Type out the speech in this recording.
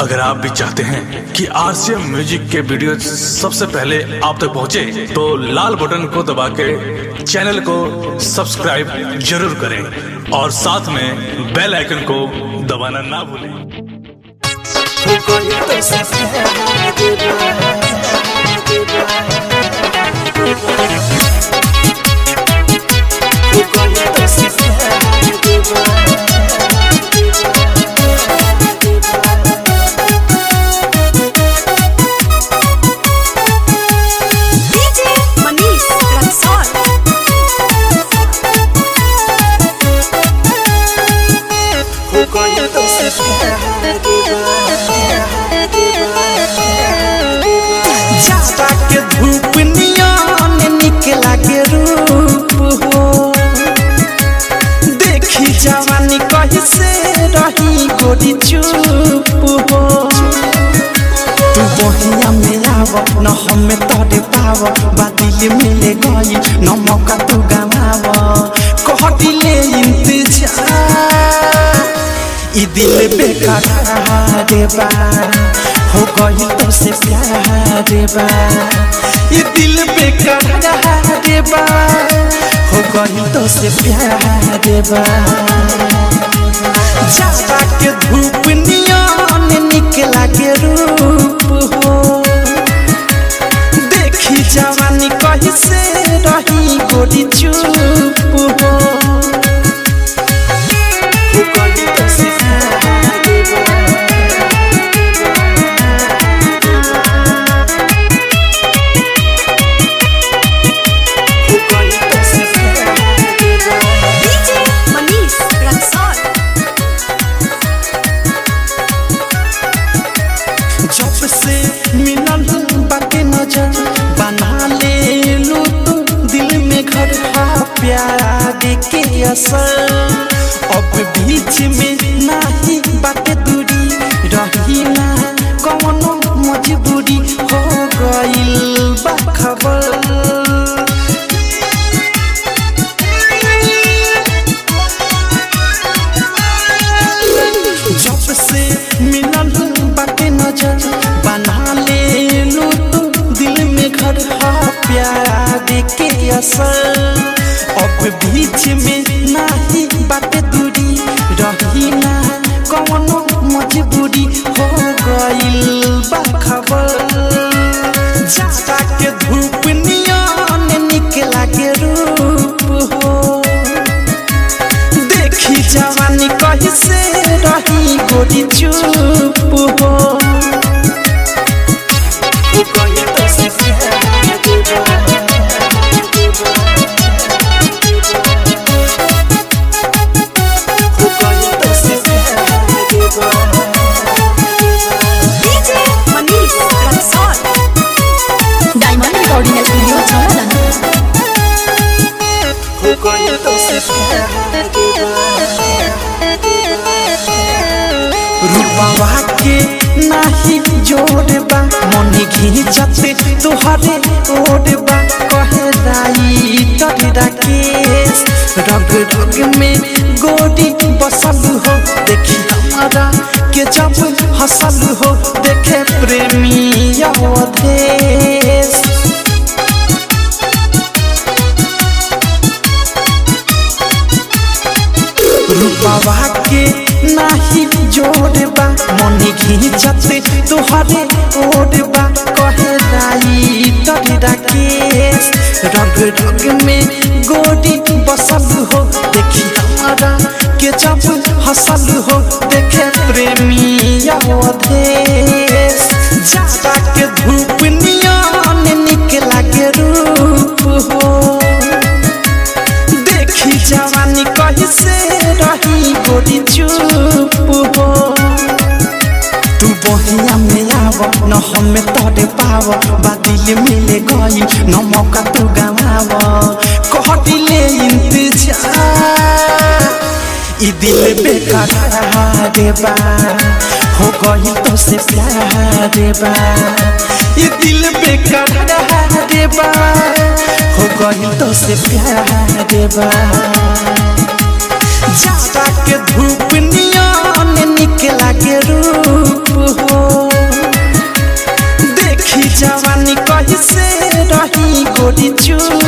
अगर आप भी चाहते हैं कि आरसीएम म्यूजिक के वीडियो सबसे पहले आप तक पहुंचे, तो लाल बटन को दबा के चैनल को सब्सक्राइब जरूर करें और साथ में बेल आइकन को दबाना ना भूलें DJ Manish Raksol. जाता के धूप नियन निकला के रूप हो देखी जवानी कैसे रही गोरी चुप हो तू बहिया में आव न हमें तोरे पाव बादिल मिले गई न मौका तू गवाव कह दिले इंतजार ई दिल बेकार बा हो गई तो से प्यार बा ई दिल बेकार बा हो गई तो से प्यार बा जाता के धूप नियन निकला के रूप हो देखी जवानी कैसे रही गोरी चुप हो हो गई तो से प्यार बा हो गई तो से प्यार बा DJ Manish Raksol. जब से मिलल बाटे नजर बना ले लू तू दिल में घर हा प्यार के असर अब बीच में नाही बाटे दूरी रही ना कौनो मजबूरी हो गइल बा खबर जब से मिलल बाटे नजर बना ले लू तू दिल में घर हा प्यार के असर अब बीच में नाही बाटे दूरी रही ना कौनो मजबूरी हो गइल बा खबर जाता के धूप नियन निकला के रूप हो देखी जवानी कैसे रही गोरी चुप हो हो गई तो से प्यार हो गई तो से प्यार DJ Manish Raksol. Diamond recording studio छावला हो गई तो से प्यार रूपवा के नाही जोड़बा मन घिंचते तोहरे ओढ़बा कहे राई तोरे राकेश रग रग में गोरी बसल हो देखी हमारा के जब हसल हो देखे प्रेमी अवधेश रूपवा के नाही जोड़बा मन घिंचते तोहरे ओढ़बा कहे राई तोरे राकेश रग रग में गोरी बसल हो देखी हमारा के जब हसल हो देखे प्रेमी अवधेश जाता के धूप नियन निकला के रूप हो देखी जवानी कैसे रही गोरी चुप हो तू बहिया में आव न हमें तोरे पाव बादिल मिले गई न मौका तू गवाव कह दिले इंतजार ई दिल बेकार बा हो गई तो से प्यार बा ई दिल बेकार बा हो गई तो से प्यार बा जाता के धूप नियन निकला के रूप हो गोरी चुप